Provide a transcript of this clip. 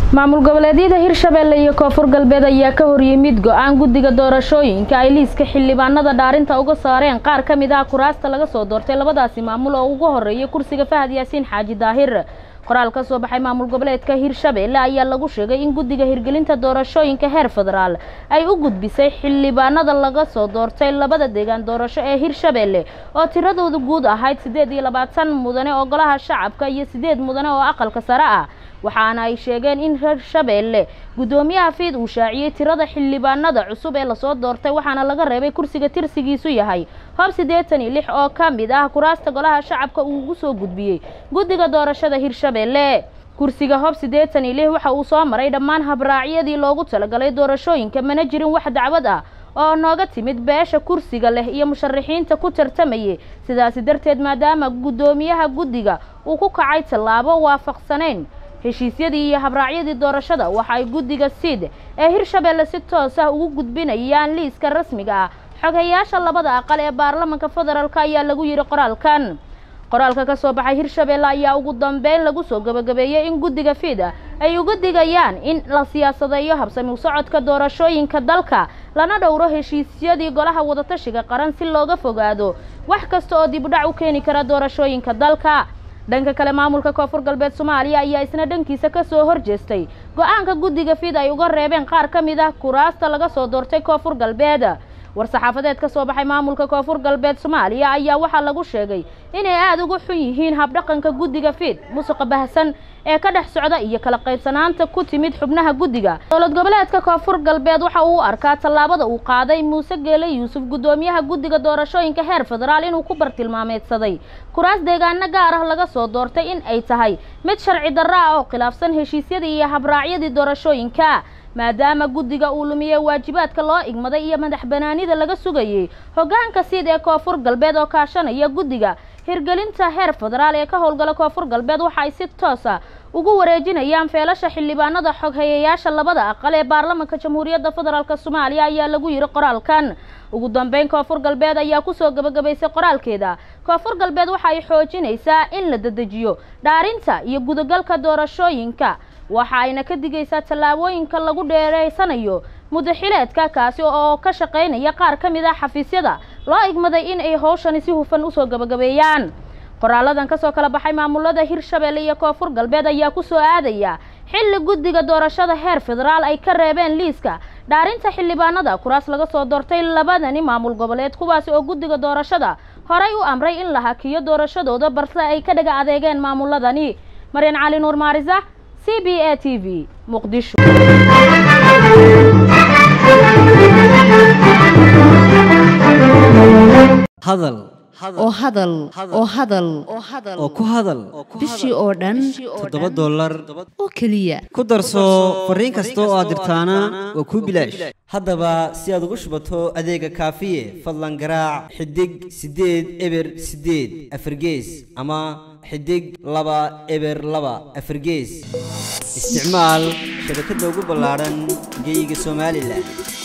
maamul goboleedyada hirshabeelle iyo koonfur galbeed ayaa ka horyimid go-aan guddiga doorashooyinka ay liiska xildhibaanada dhaarinta uga saareen qaar ka mid ah kuraasta laga soo doortay labadaasi maamul oo ugu horeeyay kursiga fahad yaasiin xaaji daahir qoraal ka soo baxay maamul goboleedka hirshabeelle ayaa lagu sheegay in guddiga hirgelinta doorashooyinka heer federaal ay u gudbisay xildhibaanada laga soo doortay labada deegaan doorasho ee hirshabeelle oo tiradooda guud ahayd siddeed iyo labaatan mudane oo golaha shacabka iyo siddeed mudane oo aqalka sare ah waxaana ay sheegeen in hirshabeelle guddoomiyaha fiid uu shaaciyey tirada xildhibaanada cusub ee lasoo doortay waxaana laga reebay kursiga tirsigiisu yahay hoob siddeetan iyo lix oo ka mid ah kuraasta golaha shacabka uu ugu soo gudbiyey guddiga doorashada hirshabeelle kursiga hoob siddeetan iyo lix waxa uu soo maray dhammaan habraacyadii loogu talagalay doorashooyinka mana jirin wax dacwad ah oo nooga timid beesha kursiga leh iyo musharaxiinta ku tartamayay sidaasi darteed maadaama guddoomiyaha guddiga uu ku kacay tallaabo waafaqsanayn heshiisyadii iyo habraacyadii doorashada waxa ay guddiga siid ee hirshabeelle si toos ah ugu gudbinayaan liiska rasmiga ah xogeyaasha labada aqal ee baarlamanka federaalk ayaa lagu yidhi qoraalkan qoraalka ka soo baxay hirshabeelle ayaa ugu dambeyn lagu soo gabagabeeyey in guddiga fiida ay uga digayaan in la siyaasadeeyo habsami u socodka doorashooyinka dalka lana dhowro heshiisyadii golaha wadatashiga qaran si looga fogaado wax kasta oo dibudhac u keeni kara doorashooyinka dalka dhanka kale maamulka koonfur galbeed soomaaliya ayaa isna dhankiisa ka soo horjeestay go-aanka guddiga fid ay uga reebeen qaar ka mid ah kuraasta laga soo doortay koonfur galbeed war-saxaafadeed ka soo baxay maamulka koonfur galbeed soomaaliya ayaa waxaa lagu sheegay inay aada uga xun yihiin habdhaqanka guddiga fiid musuqa bahsan ee ka dhex socda iyo kala qaybsanaanta ku timid xubnaha guddiga dowlad goboleedka koonfur galbeed waxa uu arkaa tallaabada uu qaaday muuse geele yuusuf guddoomiyaha guddiga doorashooyinka heer federaal inuu ku bartilmaameedsaday kuraas deegaano gaar ah laga soo doortay in ay tahay mid sharci darro ah oo khilaafsan heshiisyadii iyo habraacyadii doorashooyinka maadaama guddiga uu lumiyey waajibaadka loo igmaday iyo madax banaanida laga sugayey hoggaanka siid ee koonfur galbeed oo kaashanaya guddiga hirgelinta heer federaal ee ka howlgala koonfur galbeed waxa ay si toosa ugu wareejinayaan feelasha xildhibaanada xoghayeyaasha labada aqal ee baarlamanka jamhuuriyadda federaalk soomaaliya ayaa lagu yidhi qoraalkan ugu dambeyn koonfur galbeed ayaa kusoo gabagabaysay qoraalkeeda koonfur galbeed waxa ay xoojinaysaa in la dedejiyo dhaarinta iyo gudagalka doorashooyinka waxa ayna ka digaysaa tallaabooyinka lagu dheereysanayo mudaxileedka kaasi oo ka shaqaynaya qaar ka mid ah xafiisyada loo igmaday in ay howshani si hufan usoo gabagabeeyaan qoraaladan kasoo kala baxay maamulada hirshabeelle iyo koonfur galbeed ayaa kusoo aadaya xilli guddiga doorashada heer federaal ay ka reebeen liiska dhaarinta xildhibaanada kuraas laga soo doortay labadani maamul goboleed kuwaasi oo guddiga doorashada horay u amray in la hakiyo doorashadooda balse ay ka dhaga adeegeen maamuladani maryan cali nuur maarisa c b a t v muqdisho hadal oo hadal oo hadal oo ku hadal bishii oo dhan toddoba dollar oo keliya ku darso fariin kasta oo aad dirtaana waa kuu bilaash haddaba si aad ugu shubato adeega kaafiye fadlan garaac xidig siddeed eber siddeed afargees ama xidig laba eber laba afargees isticmaal shabakadda ugu ballaadhan geyga somalilan